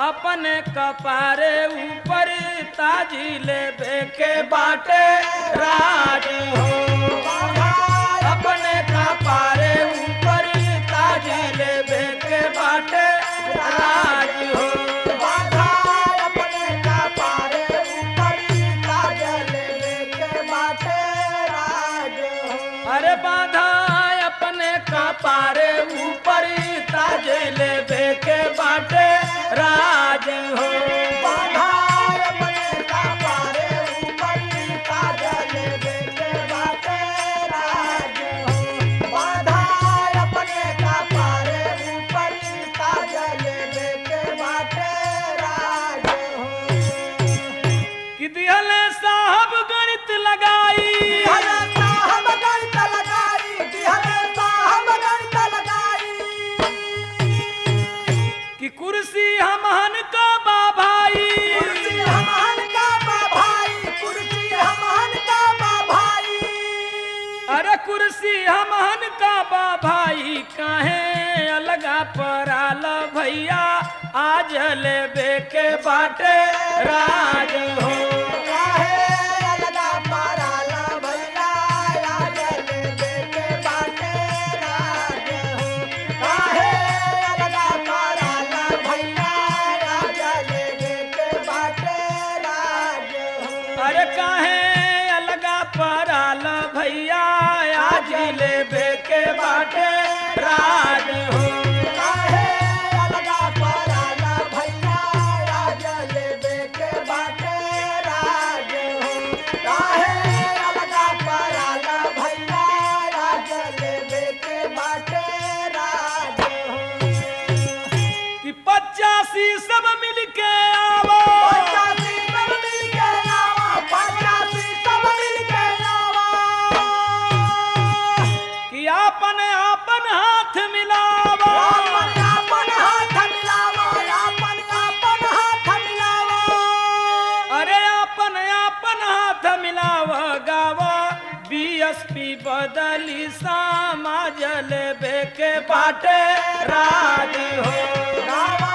अपने कपारे ऊपर ताजी ले के बाटे राज हो अपने कपारे ऊपर ताजी ले के बाटे राज हो अरे बाधा अपने कपारे ऊपर ताजे ले के बाटे राज हो कि दिहले साहब गणित लगाई कि कुर्सी हमहन का बा भाई अरे कुर्सी हमहन का बा भाई काहे अलगा पराल भैया आज ले के बाटे राज हो अरे काहे अलगा पराल भैया आज ले के बाटे राज हो कि पचासी सब मिल के आवो कि आपन आपन हाथ मिलावो अरे आपन आपन हाथ मिलाव गाव बीएसपी बदली समाज लेबे के बाटे राज हो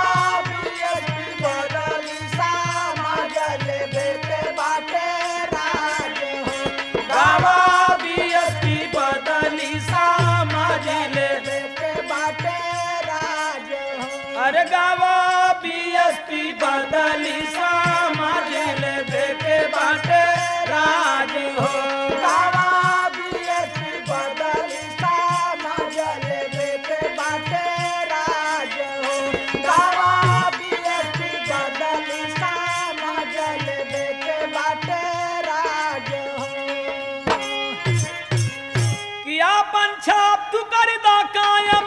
गाव बीएसपी बदली समाज ले अरे गाव बीएसपी बदली समाज लेबे के बाटे राज हो कि आपन छाप तू कर दा कायम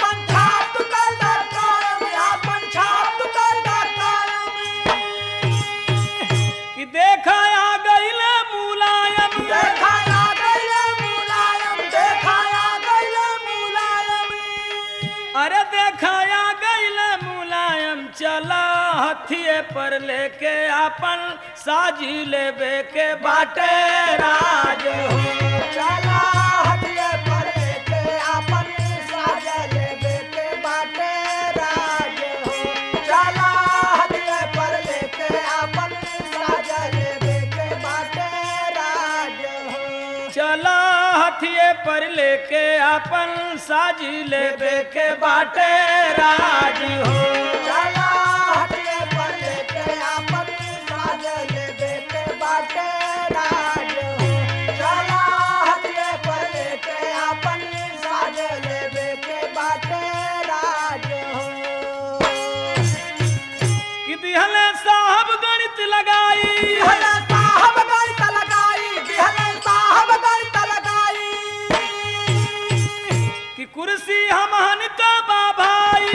कि देखा आ गईल मुलायम अरे देखाया गईल मुलायम चला हथिये पर लेके आपन साजी लेबे के बाटे राज हो चला हथिये पर लेके आपन साजी लेबे के बाटे राज हो कि दिहले साहब गणित लगाई कि कुर्सी हमहन का बा भाई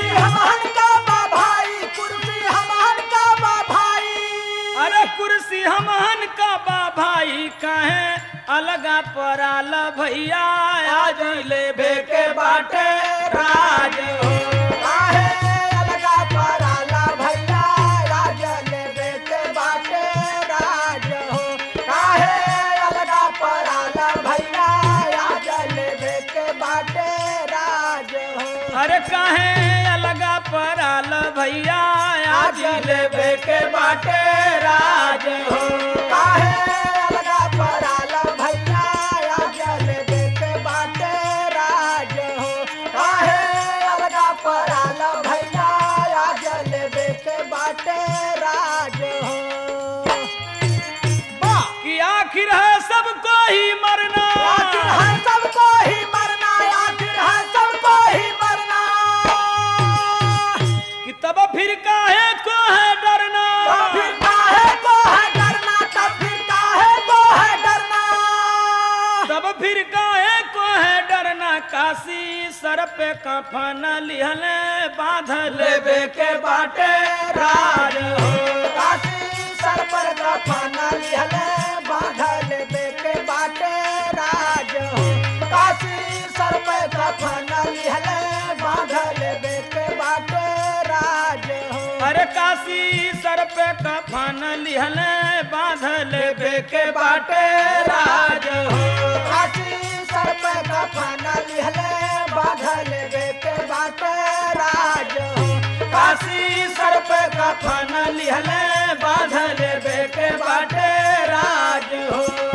अरे कुर्सी हमहन का बा भाई कहे अलगा पराल भैया आज लेबे के बाटे राज हो अरे काहे अलगा पराल भैया आज लेबे के बाटे राज हो काहे अलगा पराल भैया आज लेबे के बाटे राज हो काहे अलगा पराल भैया आज लेबे के बाटे राज हो वाह कि आखिर है सबको ही मरना आखिर है सबको ही मरना आखिर है सबको ही मरना कि तब फिर काहे को है डरना तब फिर काहे को है डरना तब फिर काहे को है डरना तब फिर काहे को है डरना काशी सर पे कफन लिहले बांधल लेबे के बाटे राज हो काशी सर पर गफना लिहले बांधल बेके बाटे राज हो काशी सर पर गफना लिहले बांधल बेके बाटे राज हो अरे काशी सर पे कफन लिहले बांधल लेबे के बाटे राज हो काशी सर पर गफना लिहले बांधल बेके बाटे राज हो काशी सर पे कफन लिहले बांधल लेबे के बाटे राज हो